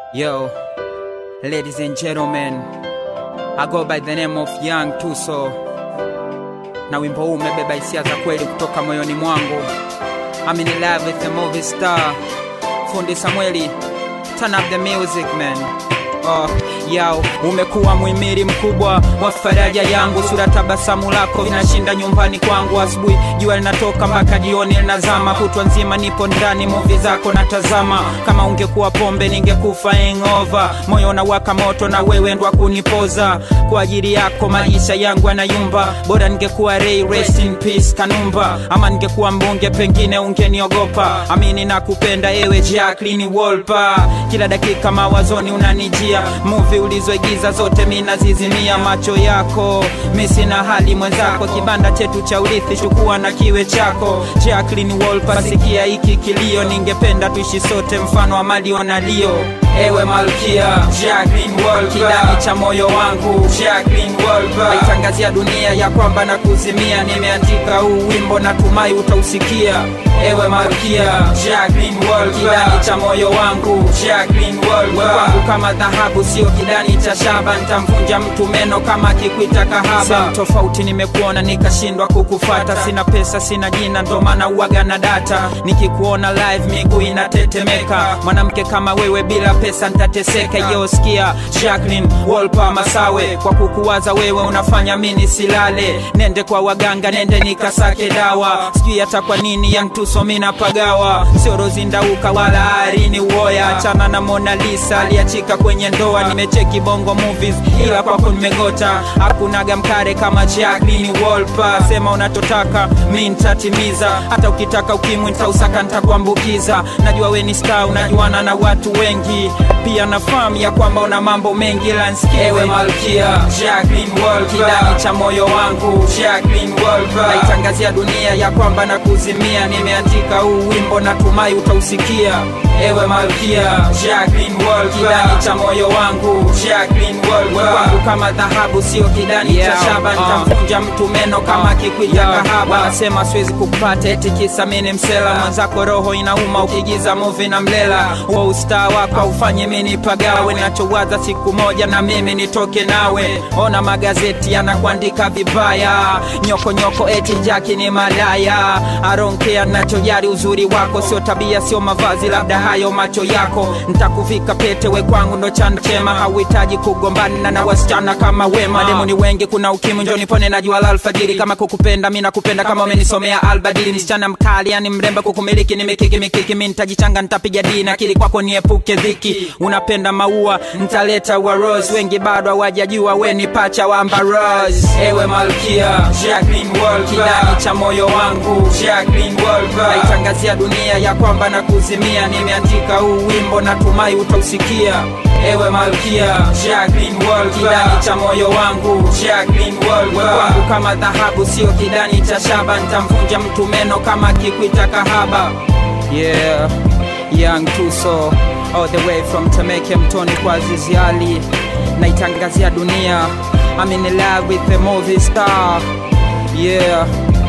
Yo, ladies and gentlemen, I go by the name of Young Tuso, na wimbo huu umebeba hisia za kweli kutoka moyoni mwangu. I'm in love with the movie star Fundi Samueli, turn up the music man. Oh, yao umekuwa muhimili mkubwa wa faraja yangu, sura tabasamu lako vinashinda nyumbani kwangu. Asubuhi jua linatoka mpaka jioni linazama, kutwa nzima nipo ndani muvi zako natazama. Kama ungekuwa pombe ningekufa hangover, moyo unawaka moto na wewe ndo kunipoza. Kwa ajili yako maisha yangu yanayumba, bora ningekuwa Ray, rest in peace Kanumba, ama ningekuwa mbunge pengine ungeniogopa. Amini na kupenda ewe Jacqueline Wolper, kila dakika mawazoni unanijia movie ulizoigiza zote mina zizimia macho yako mi sina hali mwenzako kibanda chetu cha urithi chukua na kiwe chako Jacqueline Wolper sikia hiki kilio ningependa tuishi sote mfano wa Mario na Leo ewe malkia Jacqueline Wolper kidani cha moyo wangu Jacqueline Wolper naitangazia dunia ya kwamba na kuzimia nimeandika huu wimbo natumai utausikia ewe malkia Jacqueline Wolper kidani cha moyo wangu Jacqueline Wolper kwangu kama dhahabu sio kidani cha shaba nitamvunja mtu meno kama kikwita kahaba Sehemu tofauti nimekuona nikashindwa kukufata sina pesa sina jina ndo maana uwaga na data nikikuona live miguu inatetemeka mwanamke kama wewe bila pesa nitateseka yosikia Jacqueline Wolper Masawe kwa kukuwaza wewe unafanya mini silale nende kwa waganga nende nikasake dawa sijui hata kwa nini yantuso mina pagawa sio rozindauka wala arini uoya achana na Mona Lisa aliachika kwenye ndoa nimecheki bongo movies ila kwako nimegota hakunaga mkare kama Jacqueline Wolper sema unachotaka mi nitatimiza hata ukitaka ukimwi nitausaka nitakuambukiza najua we ni star unajuana na watu wengi pia nafahamu ya kwamba una mambo mengi lansikia ewe malkia Jacqueline Wolper kidani cha moyo wangu Jacqueline Wolper naitangazia dunia ya kwamba na kuzimia nimeandika huu wimbo natumai utausikia ewe malkia Jacqueline Wolper kidani cha moyo wangu Jacqueline Wolper kwangu kama dhahabu sio kidani Yeah, cha shaba uh. nitamvunja mtu meno kama kikwita Yeah, kahaba uh. wanasema siwezi kukupata eti kisa mini msela mwenzako roho inauma ukigiza muvi na mlela huo ustaa wako aufanye mini pagawe nachowaza siku moja na mimi nitoke nawe ona magazeti yanakuandika vibaya nyoko nyoko eti jaki ni malaya aronkea nachojari uzuri wako sio tabia sio mavazi labda hayo macho yako ntakuvika pete we kwangu ndo chanda chema hauhitaji kugombana na wasichana kama wema demu ni wengi kuna ukimwi njo nipone na jua la alfajiri kama kukupenda mi nakupenda kama umenisomea albadili msichana mkali yani mremba kukumiliki ni mikiki mikiki mi nitajichanga nitapiga dini akili kwako niepuke dhiki unapenda maua ntaleta wa rose wengi bado hawajajua we ni pacha wa Amber Rose ewe malkia Jacqueline Wolper kidani cha moyo wangu Jacqueline Wolper naitangazia dunia ya kwamba na kuzimia nimeandika huu wimbo natumai utausikia ewe malkia Jacqueline Wolper kidani cha moyo wangu Jacqueline Wolper kwangu kama dhahabu sio kidani cha shaba nitamvunja mtu meno kama kikwita kahaba yeah Young Tuso all the way from Temeke Mtoni kwa Azizi Ali naitangazia dunia I'm in love with the movie star yeah